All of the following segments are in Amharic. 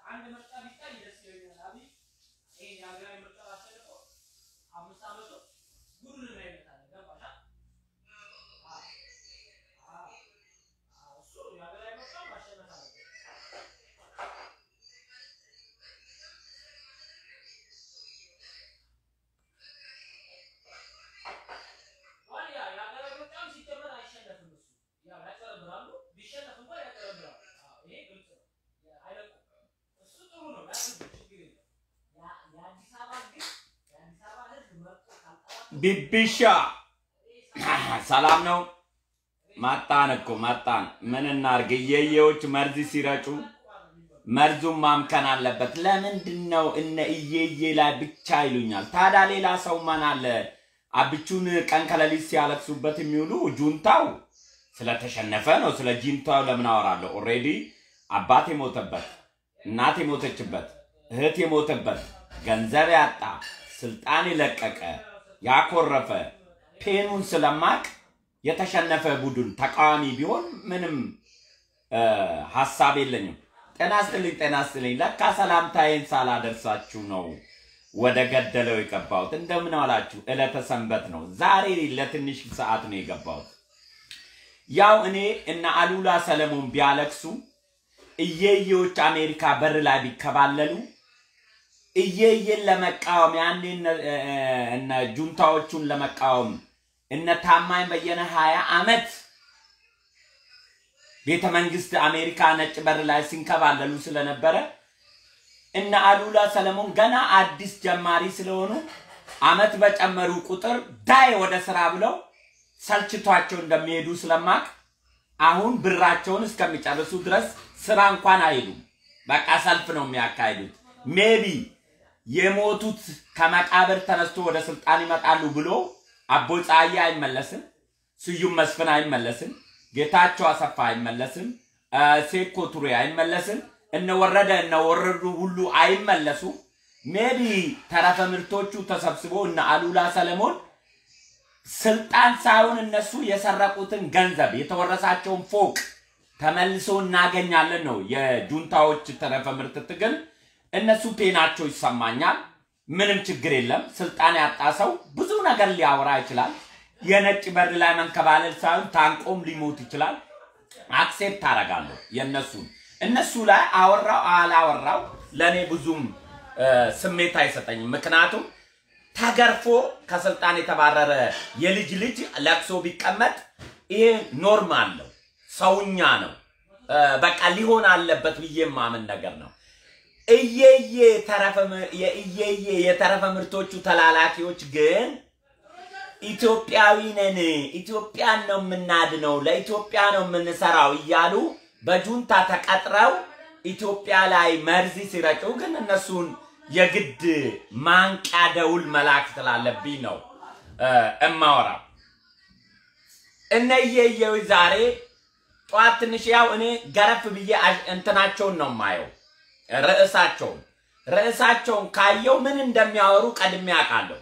አንድ ምርጫ ቢታይ ደስ ይለኛል። አብይ ይሄን የሀገራዊ ምርጫ አሸንፎ አምስት ዓመቱ ጉዱን እናይበታለን። ገባሽ? አ- አ- አ- እሱ የሀገራዊ ምርጫ ማሸነፍ አለበት። ዋልያ የሀገራዊ ምርጫም ሲጀመር አይሸነፍም። እሱ ያው ያጭበረብራሉ። ቢሸነፍ እንኳን ያጭበረብራሉ። አዎ፣ ይሄ ግልጽ ነው። አይለቁም። እሱ ጥሩ ነው። ያድርጉ፣ ችግር የለም። ያ- የአዲስ አበባ ግን የአዲስ አበባ ሕዝብ መርጦ ካልጠራ ቢቢሻ ሰላም ነው። መጣን እኮ መጣን። ምን እናርግ? እየየዎች መርዝ ሲረጩ መርዙን ማምከን አለበት። ለምንድን ነው እነ እየዬ ላይ ብቻ ይሉኛል? ታዲያ ሌላ ሰው ማን አለ? አብቹን ቀን ከሌሊት ሲያለቅሱበት የሚውሉ ጁንታው ስለተሸነፈ ነው። ስለ ጁንታው ለምን አወራለሁ? ኦልሬዲ አባት የሞተበት፣ እናት የሞተችበት፣ እህት የሞተበት፣ ገንዘብ ያጣ፣ ስልጣን የለቀቀ ያኮረፈ ፔኑን ስለማቅ የተሸነፈ ቡድን ተቃዋሚ ቢሆን ምንም እ፣ ሀሳብ የለኝም። ጤና ይስጥልኝ፣ ጤና ይስጥልኝ። ለካ ሰላምታዬን ሳላደርሳችሁ ነው ወደ ገደለው የገባሁት። እንደምን ዋላችሁ? ዕለተ ሰንበት ነው። ዛሬ ለትንሽ ሰዓት ነው የገባሁት። ያው እኔ እነ አሉላ ሰለሞን ቢያለቅሱ እየየዎች አሜሪካ በር ላይ ቢከባለሉ እየየን ለመቃወም ያኔ እነ- እ- እ- እነ ጁንታዎቹን ለመቃወም እነ ታማኝ በየነ ሀያ አመት ቤተ መንግስት አሜሪካ ነጭ በር ላይ ሲንከባለሉ ስለነበረ እነ አሉላ ሰለሞን ገና አዲስ ጀማሪ ስለሆኑ አመት በጨመሩ ቁጥር ዳይ ወደ ስራ ብለው ሰልችቷቸው እንደሚሄዱ ስለማቅ አሁን ብራቸውን እስከሚጨርሱ ድረስ ስራ እንኳን አይሄዱም። በቃ ሰልፍ ነው የሚያካሂዱት። ሜቢ የሞቱት ከመቃብር ተነስቶ ወደ ስልጣን ይመጣሉ ብሎ አቦ ፀሐዬ አይመለስም፣ ስዩም መስፍን አይመለስም፣ ጌታቸው አሰፋ አይመለስም፣ እ፣ ሴኮ ቱሬ አይመለስም፣ እነ ወረደ እነ ወረዱ ሁሉ አይመለሱም። ሜቢ ተረፈ ምርቶቹ ተሰብስቦ እነ አሉላ ሰለሞን ስልጣን ሳይሆን እነሱ የሰረቁትን ገንዘብ የተወረሳቸውን ፎቅ ተመልሶ እናገኛለን ነው የጁንታዎች ተረፈ ምርት ትግል። እነሱ ፔናቸው ይሰማኛል። ምንም ችግር የለም። ስልጣን ያጣ ሰው ብዙ ነገር ሊያወራ ይችላል። የነጭ በር ላይ መንከባለል ሳይሆን ታንቆም ሊሞት ይችላል። አክሴፕት አደርጋለሁ የእነሱን እነሱ ላይ አወራው አላወራው ለእኔ ብዙም እ፣ ስሜት አይሰጠኝም። ምክንያቱም ተገርፎ ከስልጣን የተባረረ የልጅ ልጅ ለቅሶ ቢቀመጥ ይሄ ኖርማል ነው፣ ሰውኛ ነው። እ፣ በቃ ሊሆን አለበት ብዬ የማምን ነገር ነው። እየየ ተረፈ ምር- የእየየ የተረፈ ምርቶቹ ተላላኪዎች ግን ኢትዮጵያዊ ነን፣ ኢትዮጵያን ነው የምናድነው፣ ለኢትዮጵያ ነው የምንሰራው እያሉ በጁንታ ተቀጥረው ኢትዮጵያ ላይ መርዚ ሲረጩ ግን እነሱን የግድ ማንቂያ ደውል መላክ ስላለብኝ ነው እ፣ እማወራው። እነ እየየው ዛሬ ጠዋት ትንሽ ያው እኔ ገረፍ ብዬ አሽ- እንትናቸውን ነው የማየው ርዕሳቸውን ርዕሳቸውን ካየው ምን እንደሚያወሩ ቀድሜ አውቃለሁ።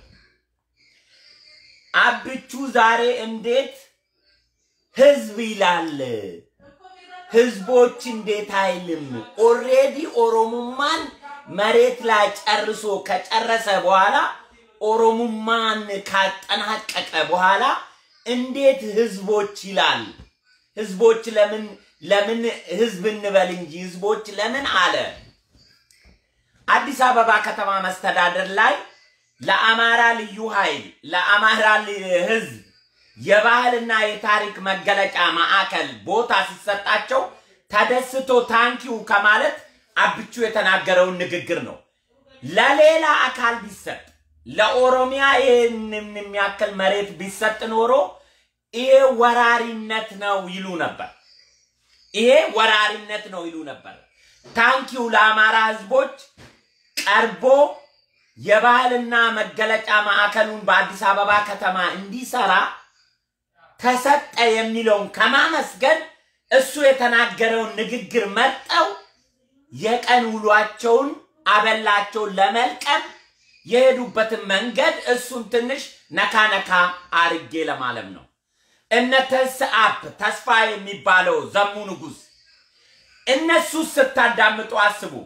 አብቹ ዛሬ እንዴት ህዝብ ይላል፣ ህዝቦች እንዴት አይልም። ኦሬዲ ኦሮሙማን መሬት ላይ ጨርሶ ከጨረሰ በኋላ ኦሮሙማን ካጠናቀቀ በኋላ እንዴት ህዝቦች ይላል? ህዝቦች ለምን ለምን ህዝብ እንበል እንጂ ህዝቦች ለምን አለ? አዲስ አበባ ከተማ መስተዳደር ላይ ለአማራ ልዩ ኃይል ለአማራ ል- ህዝብ የባህልና የታሪክ መገለጫ ማዕከል ቦታ ሲሰጣቸው ተደስቶ ታንኪው ከማለት አብቹ የተናገረውን ንግግር ነው። ለሌላ አካል ቢሰጥ ለኦሮሚያ ይህንን የሚያክል መሬት ቢሰጥ ኖሮ ይሄ ወራሪነት ነው ይሉ ነበር። ይሄ ወራሪነት ነው ይሉ ነበር። ታንኪው ለአማራ ህዝቦች ቀርቦ የባህልና መገለጫ ማዕከሉን በአዲስ አበባ ከተማ እንዲሰራ ተሰጠ የሚለውን ከማመስገን እሱ የተናገረውን ንግግር መርጠው የቀን ውሏቸውን አበላቸውን ለመልቀም የሄዱበትን መንገድ እሱን ትንሽ ነካ ነካ አርጌ ለማለም ነው። እነ ተስአብ ተስፋ የሚባለው ዘሙ ንጉስ እነሱ ስታዳምጡ አስቡ።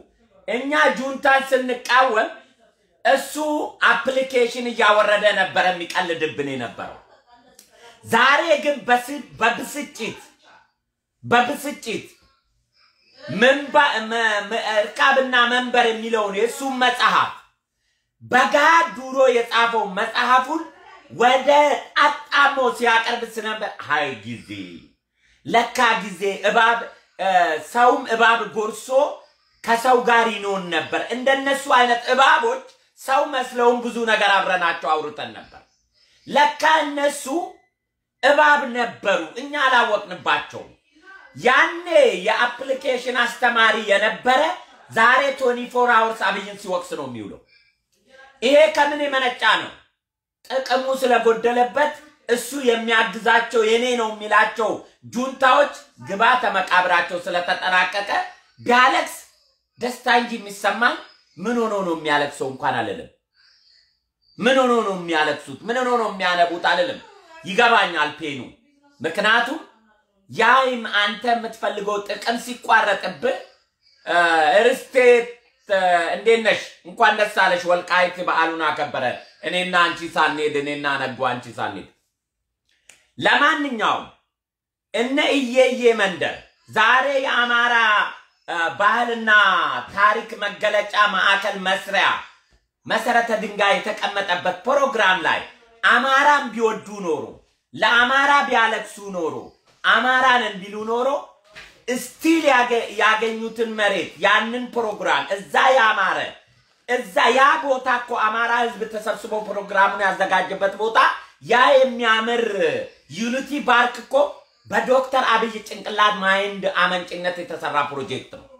እኛ ጁንታን ስንቃወም እሱ አፕሊኬሽን እያወረደ ነበረ የሚቀልድብን የነበረው። ዛሬ ግን በስ- በብስጭት በብስጭት መንባ- መ- መ- እርካብና መንበር የሚለውን የእሱን መጽሐፍ በጋድ ዱሮ የጻፈው መጽሐፉን ወደ አጣሞ ሲያቀርብ ስነበር ሀይ ጊዜ ለካ ጊዜ እባብ እ፣ ሰውም እባብ ጎርሶ ከሰው ጋር ይኖን ነበር። እንደነሱ አይነት እባቦች ሰው መስለውም ብዙ ነገር አብረናቸው አውርተን ነበር። ለካ እነሱ እባብ ነበሩ፣ እኛ አላወቅንባቸውም። ያኔ የአፕሊኬሽን አስተማሪ የነበረ ዛሬ ቶኒ ፎር አወርስ አብይን ሲወቅስ ነው የሚውለው። ይሄ ከምን የመነጫ ነው? ጥቅሙ ስለጎደለበት እሱ የሚያግዛቸው የኔ ነው የሚላቸው ጁንታዎች ግባተ መቃብራቸው ስለተጠናቀቀ ቢያለቅስ ደስታ እንጂ የሚሰማኝ ምን ሆኖ ነው የሚያለቅሰው እንኳን አልልም። ምን ሆኖ ነው የሚያለቅሱት? ምን ሆኖ ነው የሚያነቡት አልልም። ይገባኛል ፔኑ። ምክንያቱም ያይም አንተ የምትፈልገው ጥቅም ሲቋረጥብህ ርስቴት እንዴት ነሽ? እንኳን ደስ አለሽ። ወልቃይት በዓሉን አከበረ። እኔና አንቺ ሳንሄድ እኔና ነጎ አንቺ ሳንሄድ። ለማንኛውም እነ እየዬ መንደር ዛሬ የአማራ አ፣ ባህልና ታሪክ መገለጫ ማዕከል መስሪያ መሰረተ ድንጋይ የተቀመጠበት ፕሮግራም ላይ አማራን ቢወዱ ኖሮ ለአማራ ቢያለቅሱ ኖሮ አማራን እንዲሉ ኖሮ እስቲል ያገኙትን መሬት ያንን ፕሮግራም እዛ ያማረ እዛ ያ ቦታ እኮ አማራ ህዝብ ተሰብስቦ ፕሮግራሙን ያዘጋጀበት ቦታ ያ የሚያምር ዩኒቲ ፓርክ እኮ በዶክተር አብይ ጭንቅላት ማይንድ አመንጭነት የተሰራ ፕሮጀክት ነው።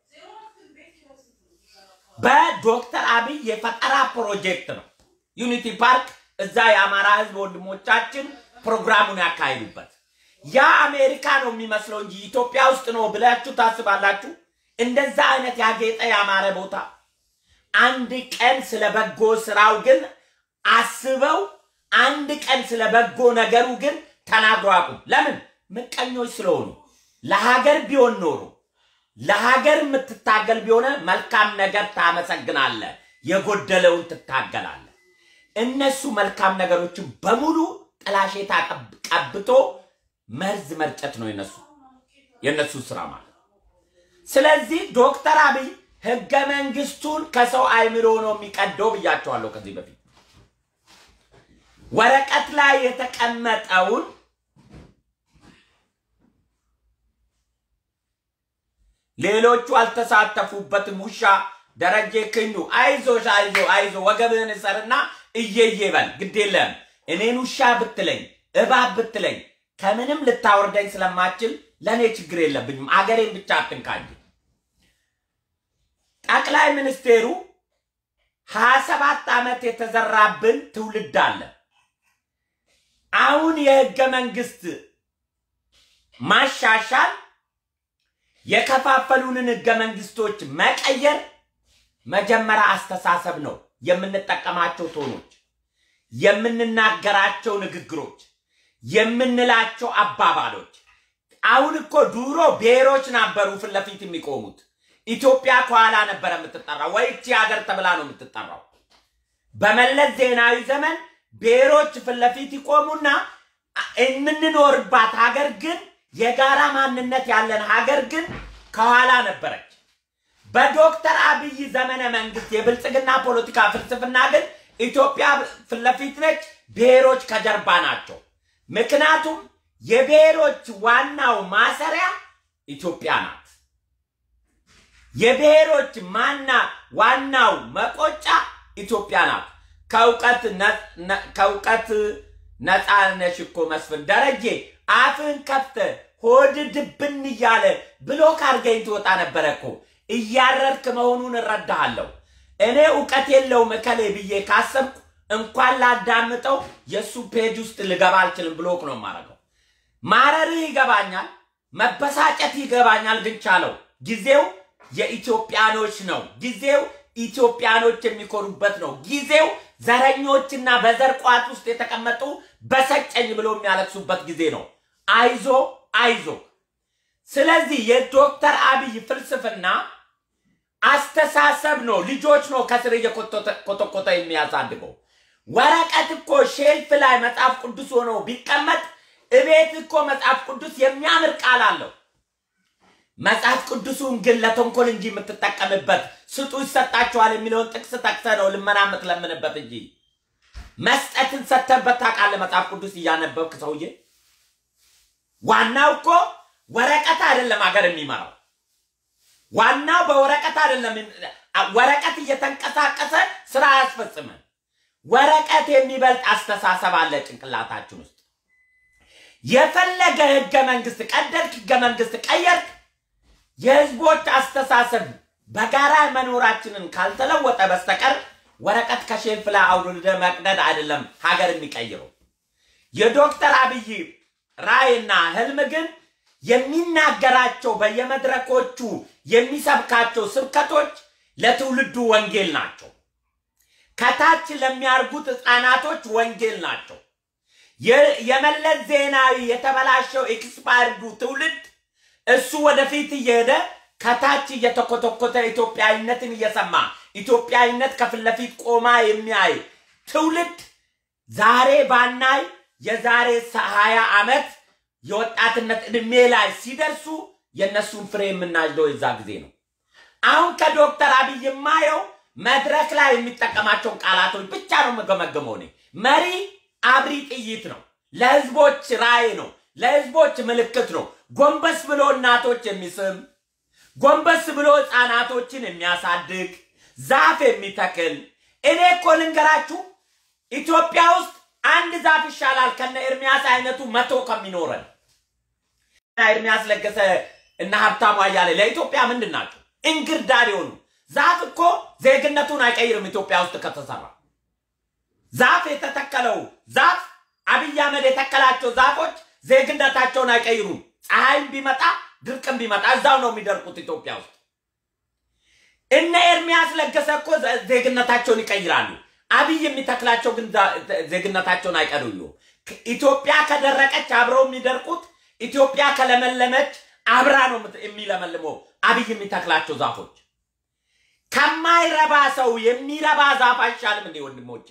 በዶክተር አብይ የፈጠራ ፕሮጀክት ነው። ዩኒቲ ፓርክ እዛ የአማራ ህዝብ ወንድሞቻችን ፕሮግራሙን ያካሂዱበት ያ አሜሪካ ነው የሚመስለው እንጂ ኢትዮጵያ ውስጥ ነው ብላችሁ ታስባላችሁ? እንደዛ አይነት ያጌጠ ያማረ ቦታ አንድ ቀን ስለ በጎ ስራው ግን አስበው አንድ ቀን ስለ በጎ ነገሩ ግን ተናግሮ አቁም። ለምን? ምቀኞች ስለሆኑ። ለሀገር ቢሆን ኖሮ ለሀገር የምትታገል ቢሆነ መልካም ነገር ታመሰግናለ፣ የጎደለውን ትታገላለ። እነሱ መልካም ነገሮችን በሙሉ ጥላሸት አቀብ- ቀብቶ መርዝ መርጨት ነው የነሱ የነሱ ስራ ማለት። ስለዚህ ዶክተር አብይ ህገ መንግስቱን ከሰው አይምሮ ነው የሚቀደው ብያቸዋለሁ ከዚህ በፊት ወረቀት ላይ የተቀመጠውን ሌሎቹ አልተሳተፉበትም። ውሻ ደረጀ ክንዱ አይዞሽ፣ አይዞ አይዞ ወገብህን እሰርና እየዬ በል ግድ የለም እኔን ውሻ ብትለኝ እባብ ብትለኝ ከምንም ልታወርደኝ ስለማችል ለእኔ ችግር የለብኝም። አገሬን ብቻ አትንካኝ። ጠቅላይ ሚኒስቴሩ ሀያ ሰባት ዓመት የተዘራብን ትውልድ አለ። አሁን የህገ መንግስት ማሻሻል የከፋፈሉንን ህገ መንግስቶች መቀየር መጀመሪያ አስተሳሰብ ነው። የምንጠቀማቸው ቶኖች፣ የምንናገራቸው ንግግሮች፣ የምንላቸው አባባሎች። አሁን እኮ ድሮ ብሔሮች ነበሩ ፊት ለፊት የሚቆሙት። ኢትዮጵያ ከኋላ ነበረ የምትጠራው፣ ወይ እቺ ሀገር ተብላ ነው የምትጠራው። በመለስ ዜናዊ ዘመን ብሔሮች ፊት ለፊት ይቆሙና የምንኖርባት ሀገር ግን የጋራ ማንነት ያለን ሀገር ግን ከኋላ ነበረች። በዶክተር አብይ ዘመነ መንግስት የብልጽግና ፖለቲካ ፍልስፍና ግን ኢትዮጵያ ፊት ለፊት ነች፣ ብሔሮች ከጀርባ ናቸው። ምክንያቱም የብሔሮች ዋናው ማሰሪያ ኢትዮጵያ ናት። የብሔሮች ማና ዋናው መቆጫ ኢትዮጵያ ናት። ከእውቀት ከእውቀት ነፃ ነሽ እኮ መስፍን ደረጀ አፍን ከፍተ ሆድ ድብን እያለ ብሎክ አድርገኝ ትወጣ ነበረ እኮ እያረርክ መሆኑን እረዳሃለሁ። እኔ እውቀት የለውም እከሌ ብዬ ካሰብኩ እንኳን ላዳምጠው የእሱ ፔጅ ውስጥ ልገባ አልችልም። ብሎክ ነው የማደርገው። ማረርህ ይገባኛል፣ መበሳጨት ይገባኛል። ግን ቻለው። ጊዜው የኢትዮጵያኖች ነው። ጊዜው ኢትዮጵያኖች የሚኮሩበት ነው። ጊዜው ዘረኞችና በዘር ቋት ውስጥ የተቀመጡ በሰጨኝ ብሎ የሚያለቅሱበት ጊዜ ነው። አይዞ አይዞ። ስለዚህ የዶክተር አብይ ፍልስፍና አስ አስተሳሰብ ነው። ልጆች ነው ከስር እየኮተኮተ የሚያሳድገው። ወረቀት እኮ ሼልፍ ላይ መጽሐፍ ቅዱስ ሆኖ ቢቀመጥ እቤት እኮ መጽሐፍ ቅዱስ የሚያምር ቃል አለው። መጽሐፍ ቅዱሱን ግን ለተንኮል እንጂ የምትጠቀምበት ስጡ ይሰጣችኋል የሚለውን ጥቅስ ጠቅሰ ነው ልመና የምትለምንበት እንጂ መስጠትን ሰተበት ታውቃለህ? መጽሐፍ ቅዱስ እያነበብክ ሰውዬ። ዋናው እኮ ወረቀት አይደለም ሀገር የሚመራው። ዋናው በወረቀት አይደለም። ወረቀት እየተንቀሳቀሰ ስራ አያስፈጽምም። ወረቀት የሚበልጥ አስተሳሰብ አለ ጭንቅላታችን ውስጥ። የፈለገ ህገ መንግስት ቀደድክ፣ ህገ መንግስት ቀየርክ፣ የህዝቦች አስተሳሰብ በጋራ መኖራችንን ካልተለወጠ በስተቀር ወረቀት ከሼልፍ ላይ አውርደ መቅደድ አይደለም ሀገር የሚቀይረው። የዶክተር አብይ ራዕይና ህልም ግን የሚናገራቸው በየመድረኮቹ የሚሰብካቸው ስብከቶች ለትውልዱ ወንጌል ናቸው። ከታች ለሚያርጉት ህፃናቶች ወንጌል ናቸው። የመለስ ዜናዊ የተበላሸው ኤክስፓየርዱ ትውልድ እሱ ወደፊት እየሄደ ከታች እየተኮተኮተ ኢትዮጵያዊነትን እየሰማ ኢትዮጵያዊነት ከፊት ለፊት ቆማ የሚያይ ትውልድ ዛሬ ባናይ የዛሬ ሀያ ዓመት የወጣትነት እድሜ ላይ ሲደርሱ የእነሱን ፍሬ የምናጭደው የዛ ጊዜ ነው። አሁን ከዶክተር አብይ የማየው መድረክ ላይ የሚጠቀማቸውን ቃላቶች ብቻ ነው የምገመገመው። እኔ መሪ አብሪ ጥይት ነው፣ ለህዝቦች ራዕይ ነው፣ ለህዝቦች ምልክት ነው። ጎንበስ ብሎ እናቶች የሚስም ጎንበስ ብሎ ህፃናቶችን የሚያሳድግ ዛፍ የሚተክል እኔ እኮ ልንገራችሁ ኢትዮጵያ ውስጥ አንድ ዛፍ ይሻላል ከነ ኤርሚያስ አይነቱ መቶ ከሚኖረን። ኤርሚያስ ለገሰ እና ሀብታሙ አያሌ ለኢትዮጵያ ምንድን ናቸው? እንግርዳድ የሆኑ ዛፍ እኮ ዜግነቱን አይቀይርም። ኢትዮጵያ ውስጥ ከተሰራ ዛፍ የተተከለው ዛፍ አብይ አህመድ የተከላቸው ዛፎች ዜግነታቸውን አይቀይሩም። ፀሐይም ቢመጣ ድርቅም ቢመጣ እዛው ነው የሚደርቁት ኢትዮጵያ ውስጥ። እነ ኤርሚያስ ለገሰ እኮ ዜግነታቸውን ይቀይራሉ። አብይ የሚተክላቸው ግን ዜግነታቸውን አይቀርዩ። ኢትዮጵያ ከደረቀች አብረው የሚደርቁት፣ ኢትዮጵያ ከለመለመች አብራ ነው የሚለመልመው አብይ የሚተክላቸው ዛፎች። ከማይረባ ሰው የሚረባ ዛፍ አይሻልም እንዴ ወንድሞቼ?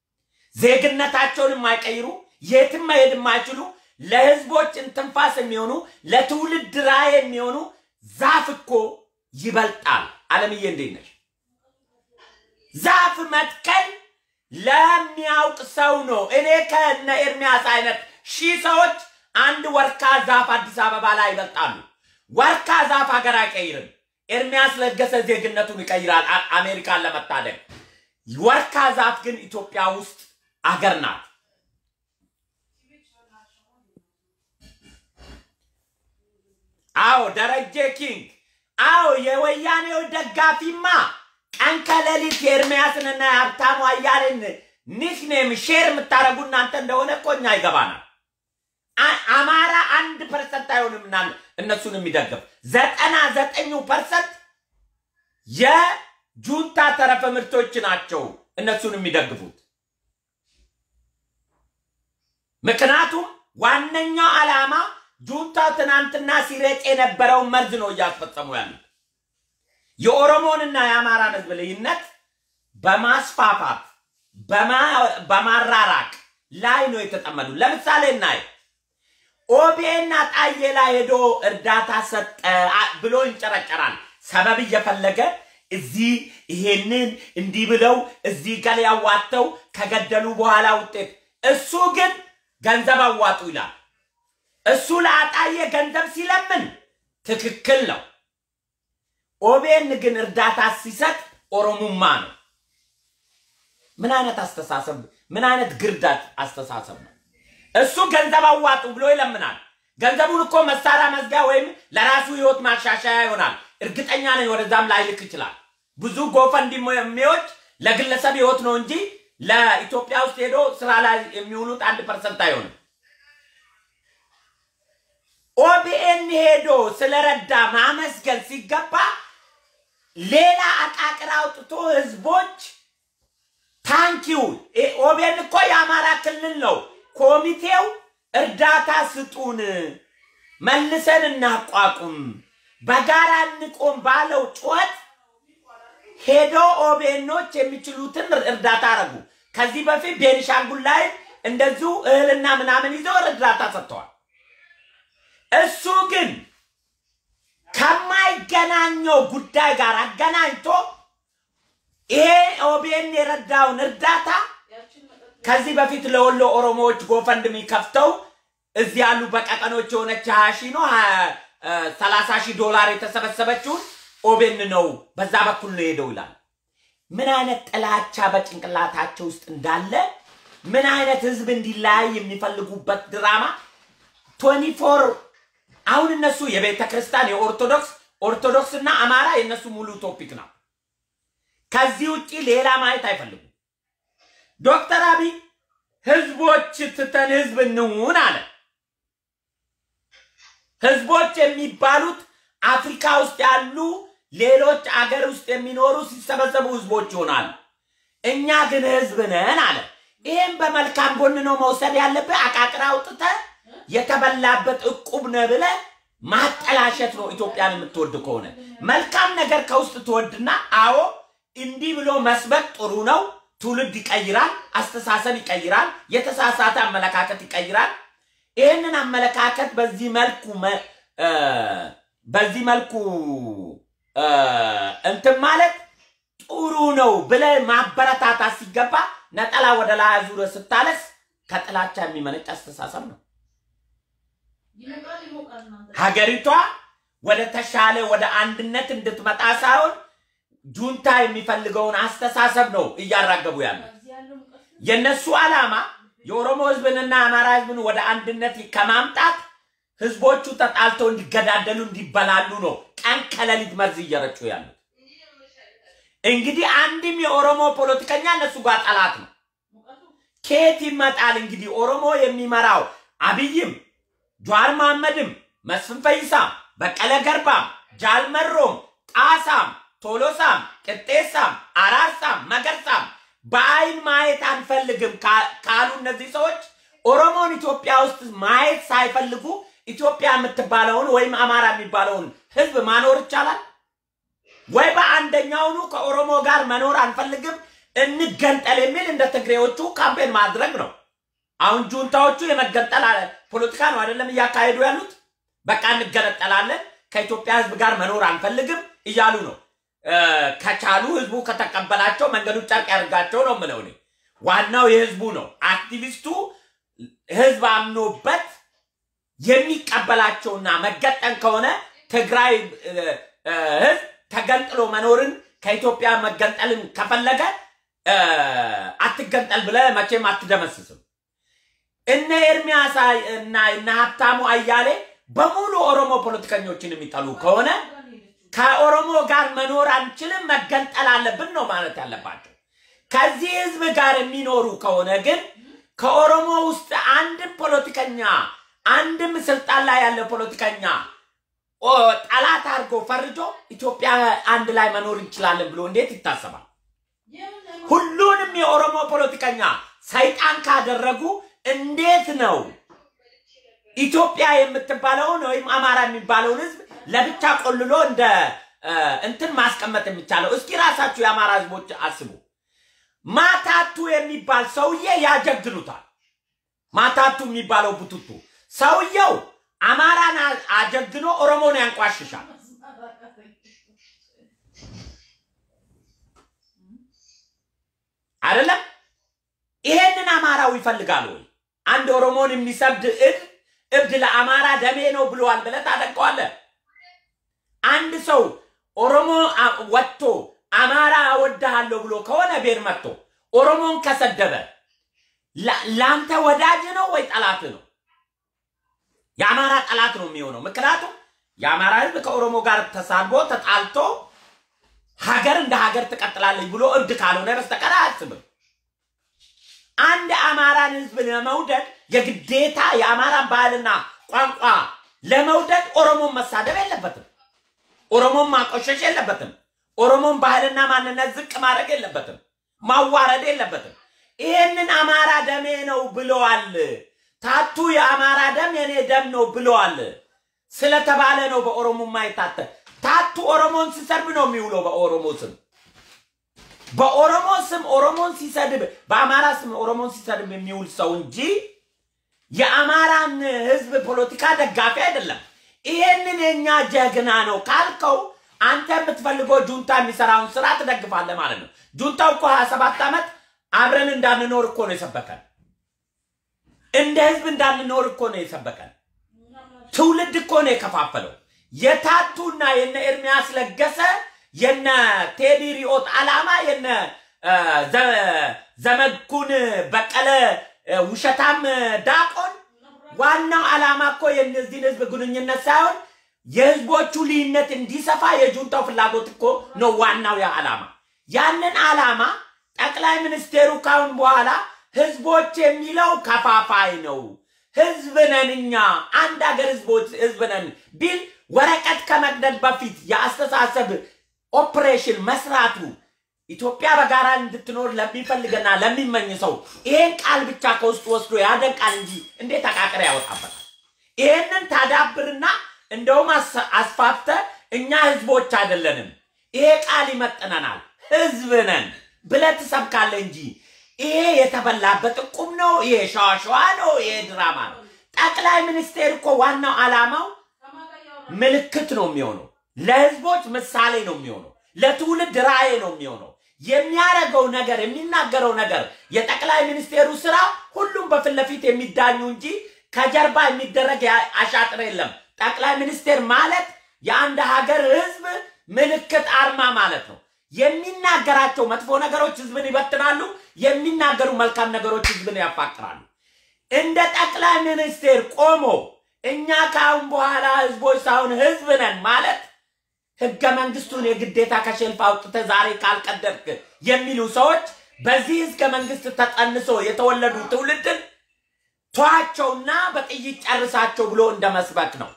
ዜግነታቸውን የማይቀይሩ የትም መሄድ የማይችሉ ለህዝቦች እንትንፋስ የሚሆኑ ለትውልድ ራዕይ የሚሆኑ ዛፍ እኮ ይበልጣል። አለምዬ እንዴት ነሽ? ዛፍ መትከል ለሚያውቅ ሰው ነው። እኔ ከነ ኤርሚያስ አይነት ሺህ ሰዎች አንድ ወርካ ዛፍ አዲስ አበባ ላይ ይበልጣሉ። ወርካ ዛፍ ሀገር አይቀይርም። ኤርሚያስ ለገሰ ዜግነቱን ይቀይራል አሜሪካን ለመታደግ። ወርካ ዛፍ ግን ኢትዮጵያ ውስጥ አገር ናት። አዎ ደረጀ ኪንግ፣ አዎ የወያኔው ደጋፊማ ቀን ከሌሊት የኤርሚያስንና የሀብታሙ አያሌን ኒክኔም ሼር የምታደርጉ እናንተ እንደሆነ እኮ እኛ ይገባናል። አማራ አንድ ፐርሰንት አይሆንም እና እነሱን የሚደግፍ ዘጠና ዘጠኙ ፐርሰንት የጁንታ ተረፈ ምርቶች ናቸው እነሱን የሚደግፉት። ምክንያቱም ዋነኛው ዓላማ ጁንታው ትናንትና ሲረጭ የነበረውን መርዝ ነው እያስፈጸሙ ያሉት። የኦሮሞንና የአማራን ህዝብ ልዩነት በማስፋፋት በማራራቅ ላይ ነው የተጠመዱ። ለምሳሌ እናይ ኦቤና ጣዬ ላይ ሄዶ እርዳታ ሰጠ ብሎ ይንጨረጨራል። ሰበብ እየፈለገ እዚህ ይሄንን እንዲህ ብለው እዚህ ገሌ ያዋተው ከገደሉ በኋላ ውጤት እሱ ግን ገንዘብ አዋጡ ይላል። እሱ ለአጣዬ ገንዘብ ሲለምን ትክክል ነው። ኦቤን ግን እርዳታ ሲሰጥ ኦሮሙማ ነው። ምን አይነት አስተሳሰብ፣ ምን አይነት ግርዳት አስተሳሰብ ነው? እሱ ገንዘብ አዋጡ ብሎ ይለምናል። ገንዘቡን እኮ መሳሪያ መዝጊያ ወይም ለራሱ ህይወት ማሻሻያ ይሆናል። እርግጠኛ ነኝ ወደዛም ላይልክ ይችላል። ብዙ ጎፈንድሚዎች ለግለሰብ ህይወት ነው እንጂ ለኢትዮጵያ ውስጥ ሄዶ ስራ ላይ የሚውሉት አንድ ፐርሰንት አይሆንም። ኦቢኤን ሄዶ ስለረዳ ማመስገን ሲገባ ሌላ አቃቅር አውጥቶ ህዝቦች ታንኪው ኦቤን እኮ የአማራ ክልል ነው። ኮሚቴው እርዳታ ስጡን፣ መልሰን እናቋቁም፣ በጋራ እንቆም ባለው ጩኸት ሄዶ ኦቤኖች የሚችሉትን እርዳታ አረጉ። ከዚህ በፊት ቤኒሻንጉል ላይ እንደዚሁ እህልና ምናምን ይዘው እርዳታ ሰጥተዋል። እሱ ግን ከማይገናኘው ጉዳይ ጋር አገናኝቶ ይሄ ኦቤን የረዳውን እርዳታ ከዚህ በፊት ለወሎ ኦሮሞዎች ጎፈንድሚ ከፍተው እዚህ ያሉ በቀቀኖች የሆነች ሀያ ሺህ ነው ሰላሳ ሺህ ዶላር የተሰበሰበችውን ኦቤን ነው በዛ በኩል ነው ሄደው ይላል። ምን አይነት ጥላቻ በጭንቅላታቸው ውስጥ እንዳለ ምን አይነት ህዝብ እንዲለያይ የሚፈልጉበት ድራማ ቶኒ ፎር አሁን እነሱ የቤተ ክርስቲያን የኦርቶዶክስ ኦርቶዶክስ እና አማራ የእነሱ ሙሉ ቶፒክ ነው። ከዚህ ውጭ ሌላ ማየት አይፈልጉም። ዶክተር አብይ ህዝቦች ትተን ህዝብ እንሁን አለ። ህዝቦች የሚባሉት አፍሪካ ውስጥ ያሉ ሌሎች አገር ውስጥ የሚኖሩ ሲሰበሰቡ ህዝቦች ይሆናሉ። እኛ ግን ህዝብ ነን አለ። ይህም በመልካም ጎን ነው መውሰድ ያለብህ። አቃቅራ አውጥተህ የተበላበት እቁብ ነህ ብለህ ማጠላሸት ነው። ኢትዮጵያን የምትወድ ከሆነ መልካም ነገር ከውስጥ ትወድና አዎ እንዲህ ብሎ መስበክ ጥሩ ነው። ትውልድ ይቀይራል፣ አስተሳሰብ ይቀይራል፣ የተሳሳተ አመለካከት ይቀይራል። ይህንን አመለካከት በዚህ መልኩ በዚህ መልኩ እንትን ማለት ጥሩ ነው ብለህ ማበረታታት ሲገባ ነጠላ ወደ ላይ አዙረህ ስታለስ ከጥላቻ የሚመነጭ አስተሳሰብ ነው። ሀገሪቷ ወደ ተሻለ ወደ አንድነት እንድትመጣ ሳይሆን ጁንታ የሚፈልገውን አስተሳሰብ ነው እያራገቡ ያለ። የነሱ ዓላማ የኦሮሞ ህዝብንና የአማራ ህዝብን ወደ አንድነት ከማምጣት ህዝቦቹ ተጣልተው እንዲገዳደሉ እንዲበላሉ ነው ቀን ከሌሊት መርዝ እየረጩ ያሉት። እንግዲህ አንድም የኦሮሞ ፖለቲከኛ እነሱ ጋር ጠላት ነው። ከየት ይመጣል እንግዲህ ኦሮሞ የሚመራው አብይም ጀዋር መሐመድም መስፍን ፈይሳም በቀለ ገርባም ጃልመሮም ጣሳም ቶሎሳም ቅጤሳም አራርሳም መገርሳም በአይን ማየት አንፈልግም ካሉ እነዚህ ሰዎች ኦሮሞን ኢትዮጵያ ውስጥ ማየት ሳይፈልጉ ኢትዮጵያ የምትባለውን ወይም አማራ የሚባለውን ህዝብ ማኖር ይቻላል ወይ? በአንደኛውኑ ከኦሮሞ ጋር መኖር አንፈልግም እንገንጠል የሚል እንደ ትግሬዎቹ ካምፔን ማድረግ ነው። አሁን ጁንታዎቹ የመገንጠል ፖለቲካ ነው አይደለም እያካሄዱ ያሉት። በቃ እንገነጠላለን፣ ከኢትዮጵያ ህዝብ ጋር መኖር አንፈልግም እያሉ ነው። ከቻሉ ህዝቡ ከተቀበላቸው መንገዱ ጨርቅ ያድርጋቸው ነው የምለው እኔ። ዋናው የህዝቡ ነው። አክቲቪስቱ ህዝብ አምኖበት የሚቀበላቸውና መገጠን ከሆነ ትግራይ ህዝብ ተገንጥሎ መኖርን ከኢትዮጵያ መገንጠልን ከፈለገ አትገንጠል ብለ መቼም አትደመስስም። እነ ኤርሚያስ እና እነ ሀብታሙ አያሌ በሙሉ ኦሮሞ ፖለቲከኞችን የሚጠሉ ከሆነ ከኦሮሞ ጋር መኖር አንችልም፣ መገንጠል አለብን ነው ማለት ያለባቸው። ከዚህ ህዝብ ጋር የሚኖሩ ከሆነ ግን ከኦሮሞ ውስጥ አንድም ፖለቲከኛ አንድም ስልጣን ላይ ያለ ፖለቲከኛ ጠላት አድርጎ ፈርጆ ኢትዮጵያ አንድ ላይ መኖር እንችላለን ብሎ እንዴት ይታሰባል? ሁሉንም የኦሮሞ ፖለቲከኛ ሰይጣን ካደረጉ እንዴት ነው ኢትዮጵያ የምትባለውን ወይም አማራ የሚባለውን ህዝብ ለብቻ ቆልሎ እንደ እንትን ማስቀመጥ የሚቻለው? እስኪ ራሳችሁ የአማራ ህዝቦች አስቡ። ማታቱ የሚባል ሰውዬ ያጀግኑታል። ማታቱ የሚባለው ቡቱቱ ሰውየው አማራን አጀግኖ ኦሮሞን ያንቋሽሻል። አይደለም? ይሄንን አማራው ይፈልጋል ወይ? አንድ ኦሮሞን የሚሰብድ እብድ እብድ ለአማራ ደሜ ነው ብለዋል ብለህ ታደንቀዋለህ? አንድ ሰው ኦሮሞ ወጥቶ አማራ እወድሃለሁ ብሎ ከሆነ ቤር መጥቶ ኦሮሞን ከሰደበ ለአንተ ወዳጅ ነው ወይ ጠላት ነው? የአማራ ጠላት ነው የሚሆነው። ምክንያቱም የአማራ ህዝብ ከኦሮሞ ጋር ተሳድቦ ተጣልቶ ሀገር እንደ ሀገር ትቀጥላለች ብሎ እብድ ካልሆነ በስተቀር አያስብም። አንድ አማራን ህዝብ ለመውደድ የግዴታ የአማራን ባህልና ቋንቋ ለመውደድ ኦሮሞን መሳደብ የለበትም። ኦሮሞን ማቆሸሽ የለበትም። ኦሮሞን ባህልና ማንነት ዝቅ ማድረግ የለበትም። ማዋረድ የለበትም። ይሄንን አማራ ደሜ ነው ብለዋል። ታቱ የአማራ ደም የኔ ደም ነው ብለዋል ስለተባለ ነው በኦሮሞማ የታተ ታቱ ኦሮሞን ሲሰርብ ነው የሚውለው በኦሮሞ ስም በኦሮሞ ስም ኦሮሞን ሲሰድብ በአማራ ስም ኦሮሞን ሲሰድብ የሚውል ሰው እንጂ የአማራን ህዝብ ፖለቲካ ደጋፊ አይደለም። ይሄንን የኛ ጀግና ነው ካልከው አንተ የምትፈልገው ጁንታ የሚሰራውን ስራ ትደግፋለህ ማለት ነው። ጁንታው እኮ 27 ዓመት አብረን እንዳንኖር እኮ ነው የሰበከን። እንደ ህዝብ እንዳንኖር እኮ ነው የሰበከን። ትውልድ እኮ ነው የከፋፈለው። የታቱና የነ ኤርሚያስ ለገሰ የነ ቴዲ ሪኦት ዓላማ የነ እ፣ ዘ- ዘመድኩን በቀለ እ፣ ውሸታም ዳቆን ዋናው ዓላማ እኮ የእነዚህን ህዝብ ግንኙነት ሳይሆን የህዝቦቹ ልዩነት እንዲሰፋ የጁንታው ፍላጎት እኮ ነው ዋናው ያ ዓላማ። ያንን ዓላማ ጠቅላይ ሚኒስቴሩ ካሁን በኋላ ህዝቦች የሚለው ከፋፋይ ነው። ህዝብ ነን እኛ አንድ ሀገር ህዝቦች ህዝብ ነን ቢል ወረቀት ከመቅደድ በፊት የአስተሳሰብ ኦፕሬሽን መስራቱ ኢትዮጵያ በጋራ እንድትኖር ለሚፈልግና ለሚመኝ ሰው ይሄን ቃል ብቻ ከውስጥ ወስዶ ያደንቃል እንጂ እንዴት አቃቅር ያወጣበታል? ይሄንን ታዳብርና እንደውም አስ- አስፋፍተ እኛ ህዝቦች አይደለንም፣ ይሄ ቃል ይመጥነናል፣ ህዝብ ነን ብለህ ትሰብካለህ እንጂ ይሄ የተበላበት እቁም ነው፣ ይሄ ሸዋሸዋ ነው፣ ይሄ ድራማ ነው። ጠቅላይ ሚኒስቴር እኮ ዋናው ዓላማው ምልክት ነው የሚሆነው። ለህዝቦች ምሳሌ ነው የሚሆነው። ለትውልድ ራዕይ ነው የሚሆነው። የሚያደርገው ነገር የሚናገረው ነገር የጠቅላይ ሚኒስቴሩ ስራ ሁሉም በፊት ለፊት የሚዳኙ እንጂ ከጀርባ የሚደረግ ያ- አሻጥር የለም። ጠቅላይ ሚኒስቴር ማለት የአንድ ሀገር ህዝብ ምልክት አርማ ማለት ነው። የሚናገራቸው መጥፎ ነገሮች ህዝብን ይበትናሉ። የሚናገሩ መልካም ነገሮች ህዝብን ያፋቅራሉ። እንደ ጠቅላይ ሚኒስቴር ቆሞ እኛ ከአሁን በኋላ ህዝቦች ሳይሆን ህዝብ ነን ማለት ህገ መንግስቱን የግዴታ ከሸልፍ አውጥተህ ዛሬ ካልቀደድክ የሚሉ ሰዎች በዚህ ህገ መንግስት ተጠንሶ የተወለዱ ትውልድን ተዋቸውና በጥይት ጨርሳቸው ብሎ እንደ መስበክ ነው።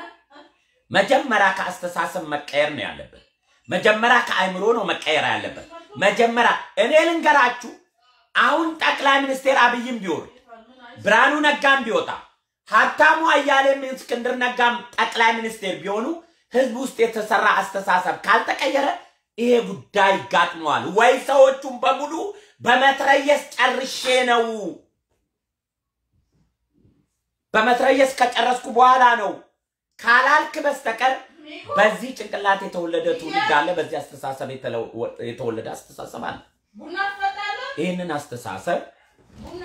መጀመሪያ ከአስተሳሰብ መቀየር ነው ያለብን። መጀመሪያ ከአእምሮ ነው መቀየር ያለበት። መጀመሪያ እኔ ልንገራችሁ፣ አሁን ጠቅላይ ሚኒስቴር አብይም ቢወርድ ብርሃኑ ነጋም ቢወጣ ሀብታሙ አያሌም እስክንድር ነጋም ጠቅላይ ሚኒስቴር ቢሆኑ ህዝብ ውስጥ የተሰራ አስተሳሰብ ካልተቀየረ ይሄ ጉዳይ ይጋጥመዋል ወይ ሰዎቹን በሙሉ በመትረየስ ጨርሼ ነው በመትረየስ ከጨረስኩ በኋላ ነው ካላልክ በስተቀር በዚህ ጭንቅላት የተወለደ ትውልድ አለ። በዚህ አስተሳሰብ የተለው- የተወለደ አስተሳሰብ አለ። ቡና ትጠጣለህ? ይህንን አስተሳሰብ ቡና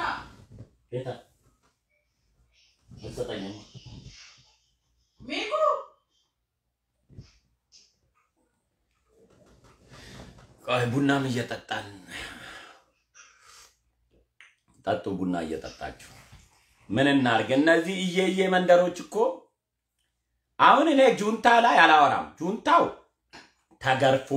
ሚኩ ቆይ ቡናም እየጠጣን ጠጡ። ቡና እየጠጣችሁ ምን እናርግ? እነዚህ እየየ መንደሮች እኮ አሁን እኔ ጁንታ ላይ አላወራም። ጁንታው ተገርፎ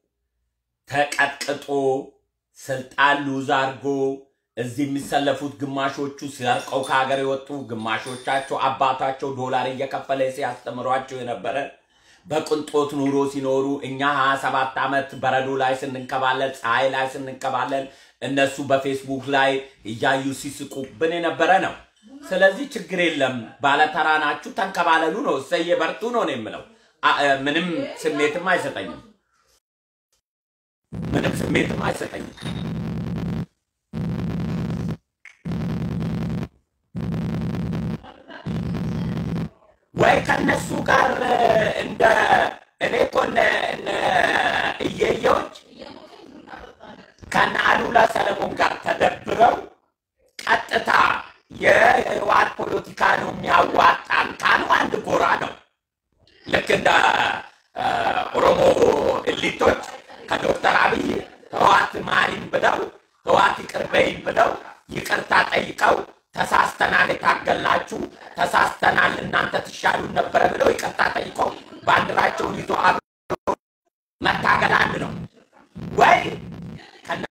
ተቀጥቅጦ ስልጣን ሉዝ አድርጎ እዚህ የሚሰለፉት ግማሾቹ ሲያርቀው ከሀገር የወጡ ግማሾቻቸው አባታቸው ዶላር እየከፈለ ሲያስተምሯቸው የነበረ በቅንጦት ኑሮ ሲኖሩ እኛ ሀያ ሰባት ዓመት በረዶ ላይ ስንንከባለል ፀሐይ ላይ ስንንከባለል እነሱ በፌስቡክ ላይ እያዩ ሲስቁብን የነበረ ነው። ስለዚህ ችግር የለም፣ ባለተራ ናችሁ፣ ተንከባለሉ ነው። እሰየ በርቱ ነው ነው የምለው። አ- እ፣ ምንም ስሜትም አይሰጠኝም። ምንም ስሜትም አይሰጠኝም። ወይ ከነሱ ጋር እ፣ እንደ እኔ እኮ እነ እነ እየየዎች ከነ አሉላ ሰለሞን ጋር ተደብረው ቀጥታ የህወሓት ፖለቲካ ነው የሚያዋጣን ካሉ አንድ ጎራ ነው። ልክ እንደ እ፣ ኦሮሞ እሊቶች ከዶክተር አብይ ህወሓት ማሪን ብለው ህወሓት ይቅር በይን ብለው ይቅርታ ጠይቀው ተሳስተናል፣ የታገልናችሁ ተሳስተናል፣ እናንተ ትሻሉን ነበረ ብለው ይቅርታ ጠይቀው ባንዲራቸውን ይዞ አብረው መታገል አንድ ነው ወይ